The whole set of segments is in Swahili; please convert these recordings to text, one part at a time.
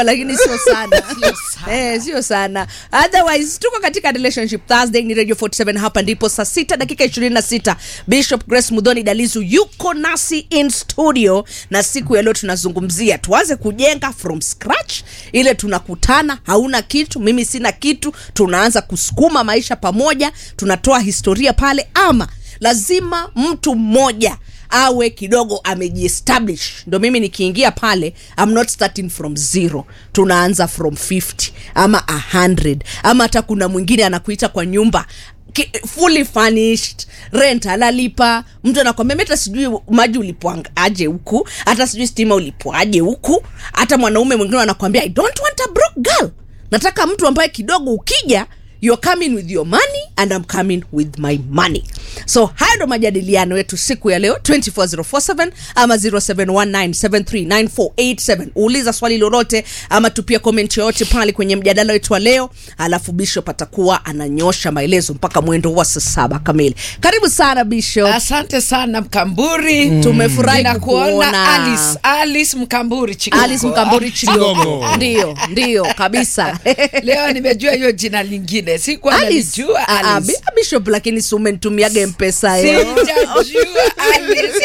nyumba lakini sio sana eh, sio sana otherwise tuko katika relationship thursday ni radio 47 hapa ndipo saa sita dakika 26 bishop grace mudhoni dalizu yuko nasi in studio na siku ya leo tunazungumzia tuanze kujenga from scratch ile tunakutana hauna kitu mimi sina kitu tunaanza kusukuma maisha pamoja tunatoa historia pale ama lazima mtu mmoja awe kidogo amejiestablish ndo mimi nikiingia pale I'm not starting from zero tunaanza from 50 ama 100 ama hata kuna mwingine anakuita kwa nyumba ki- fully furnished rent analipa mtu anakwambia mimi hata sijui maji ulipoaje huku hata sijui stima ulipoaje huku hata mwanaume mwingine anakwambia i don't want a broke girl nataka mtu ambaye kidogo ukija you're coming with your money and I'm coming with my money so hayo ndo majadiliano yetu siku ya leo 24047 ama 0719739487 uuliza swali lolote ama tupia comment yoyote pale kwenye mjadala wetu wa leo alafu bishop atakuwa ananyosha maelezo mpaka mwendo wa saa saba kamili karibu sana bishop asante sana mkamburi Tumefurahi Ninakuona kukuona. alice alice mkamburi Chigongo. alice mkambori chigogo Chigogo. ndio ndio kabisa leo nimejua hiyo jina lingine sikuwa Alice. nalijua Ah, ah, Alice. bi- bishop lakini si umenitumiaga mpesa yo Sijajua Alice.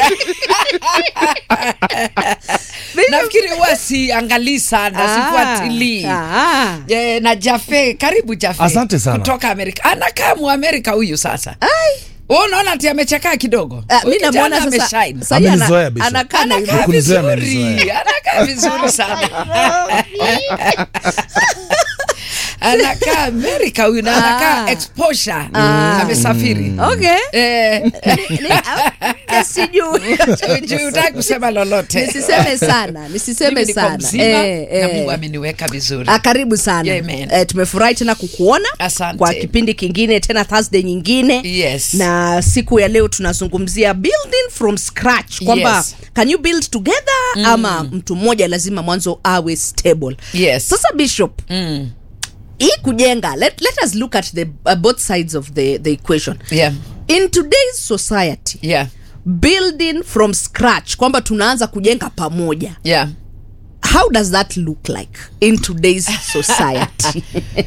nafikiri huwa siangalii sana sifuatilii Ah. Eh, na jafe karibu jafe Asante sana. kutoka amerika anakaa muamerika huyu sasa Wewe unaona ati amechakaa kidogo Ah, Huyu mi namwona kijana sasa ameshine. sasa yeye ana- Amenizoea, Bishop. anakaa na anakaa Kunizoea vizuri amenizoea. anakaa vizuri sana anakaa amerika huyu na anakaa Ah. exposure amesafiri okay Eh, Ni- ni- ah, sijui juu utaki kusema lolote nisiseme sana nisiseme Mimi niko sana mzima Eh, na eh. mungu ameniweka vizuri Ah, karibu sana Yeah, man. eh, tumefurahi tena kukuona Asante. kwa kipindi kingine tena thursday nyingine Yes. na siku ya leo tunazungumzia building from scratch kwamba Yes. can you build together mm. ama mtu mmoja lazima mwanzo awe stable Yes. sasa bishop Mm. hii kujenga let, let us look at the, uh, both sides of the, the equation Yeah. in today's society Yeah. building from scratch kwamba tunaanza kujenga pamoja Yeah. how does that look like in today's society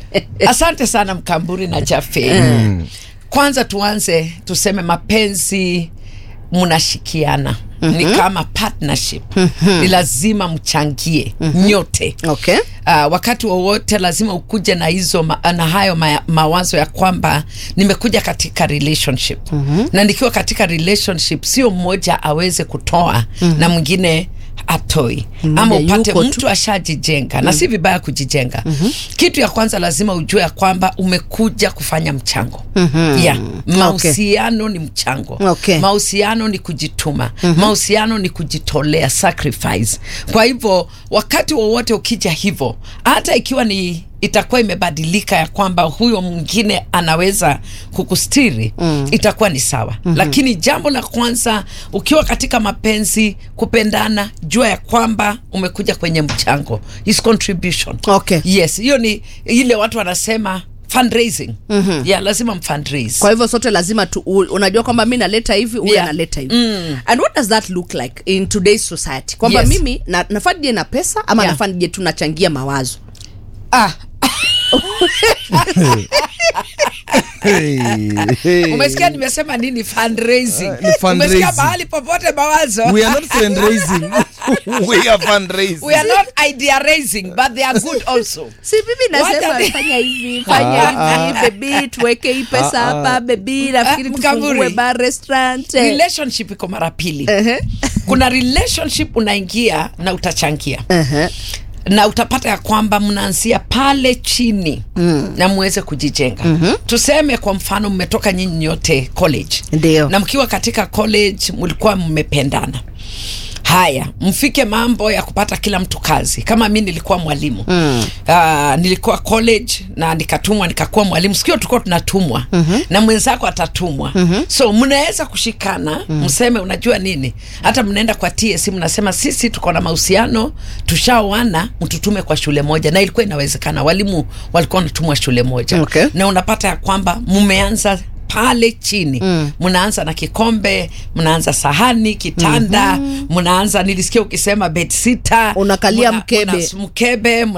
asante sana mkamburi na jafe kwanza tuanze tuseme mapenzi mnashikiana ni kama partnership ni lazima mchangie nyote okay Uh, wakati wowote lazima ukuje na hizo ma, na hayo ma, mawazo ya kwamba nimekuja katika relationship mm-hmm. na nikiwa katika relationship sio mmoja aweze kutoa mm-hmm. na mwingine atoi ama Mmoja upate yuko tu. mtu ashajijenga mm-hmm. na si vibaya kujijenga mm-hmm. kitu ya kwanza lazima ujue ya kwamba umekuja kufanya mchango mm-hmm. yeah. mahusiano ni mchango Okay. mahusiano ni kujituma mahusiano ni kujitolea sacrifice kwa hivyo wakati wowote ukija hivyo hata ikiwa ni itakuwa imebadilika ya kwamba huyo mwingine anaweza kukustiri mm. itakuwa ni sawa mm-hmm. lakini jambo la kwanza ukiwa katika mapenzi kupendana jua ya kwamba umekuja kwenye mchango is contribution Okay. yes hiyo ni ile watu wanasema fundraising mm-hmm. yeah, lazima mfundraise kwa hivyo sote lazima tu, u, unajua kwamba mi naleta hivi huyu Yeah. analeta hivi and what does that look like in today's society kwamba Yes. mimi na, nafaa nije na pesa ama Yeah. nafaa nije tunachangia mawazo ah, Hey, hey. umesikia nimesema nini fundraising Uh, ni fundraising. umesikia mahali popote mawazo We are not fundraising. We are fundraising. we are not idea raising but they are good also si mimi nasema Wacha- fanya hivi fanya hivi bebi tuweke hii pesa hapa bebi nafikiri Ah, Mkaburi. tufungue bar restaurant eh. relationship iko mara pili Ehe. kuna relationship unaingia na utachangia Ehe. na utapata ya kwamba mnaanzia pale chini mm. na muweze kujijenga mm-hmm. tuseme kwa mfano mmetoka nyinyi nyote college Ndio. na mkiwa katika college mlikuwa mmependana haya mfike mambo ya kupata kila mtu kazi kama mi nilikuwa mwalimu mm. uh, nilikuwa college na nikatumwa nikakuwa mwalimu sikio tulikuwa tunatumwa mm-hmm. na mwenzako atatumwa mm-hmm. so mnaweza kushikana mm-hmm. mseme unajua nini hata mnaenda kwa ts mnasema sisi tuko na mahusiano tushaoana mtutume kwa shule moja na ilikuwa inawezekana walimu walikuwa wanatumwa shule moja Okay. na unapata ya kwamba mmeanza pale chini mnaanza na kikombe mnaanza sahani kitanda mnaanza nilisikia ukisema bedsita Unakalia mkebe. mkebe